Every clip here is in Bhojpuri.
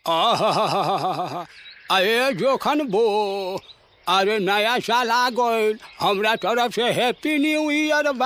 आहाहाहाहा। अरे जोखन बो अरे नया साल आ गइल हमरा तरफ से हैप्पी न्यू ईयर बा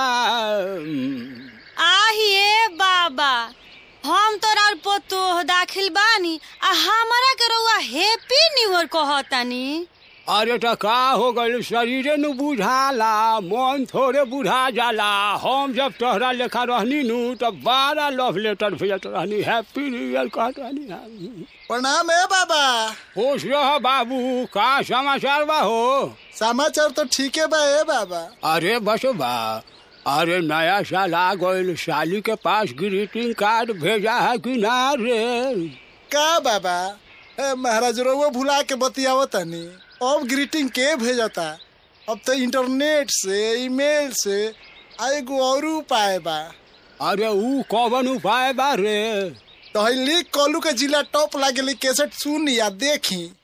आहिए बाबा हम तोरा और पोतो दाखिल बानी आ हमारा के रउआ हैप्पी न्यू ईयर कहतानी अरे त का हो गइल शरीरे न बुझाला मन थोड़े बुझा जाला हम जब तोहरा लेखा रहनी नु तब बारह लव लेटर भेजत रहनी हैप्पी न्यू ईयर कहत रहनी प्रणाम है बाबा खुश रह बाबू का समाचार बा हो समाचार तो ठीक है बा ए बाबा अरे बस बा अरे नया साल आ गइल साली के पास ग्रीटिंग कार्ड भेजा है कि ना रे का बाबा ए, महाराज रउआ भुला के बतियाव तनी अब ग्रीटिंग के भेजता अब तो इंटरनेट से ईमेल से आ एगो और उपाय बा अरे ऊ कौन उपाय बा रे तो हई लिख कॉलू के जिला टॉप लागेली कैसेट सुनी या देखी